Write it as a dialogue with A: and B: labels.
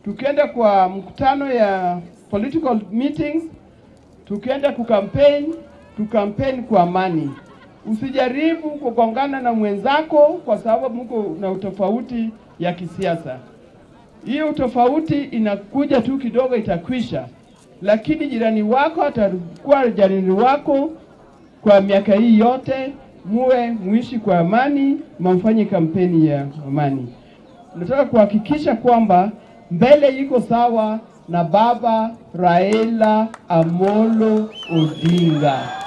A: tukienda kwa mkutano ya political meetings, tukienda kukampeni, tukampeni kwa amani. Usijaribu kugongana na mwenzako kwa sababu mko na utofauti ya kisiasa. Hiyo utofauti inakuja tu kidogo, itakwisha, lakini jirani wako atakuwa jirani wako kwa miaka hii yote, muwe muishi kwa amani, mfanye kampeni ya amani. Nataka kuhakikisha kwamba mbele iko sawa na baba Raila Amolo Odinga.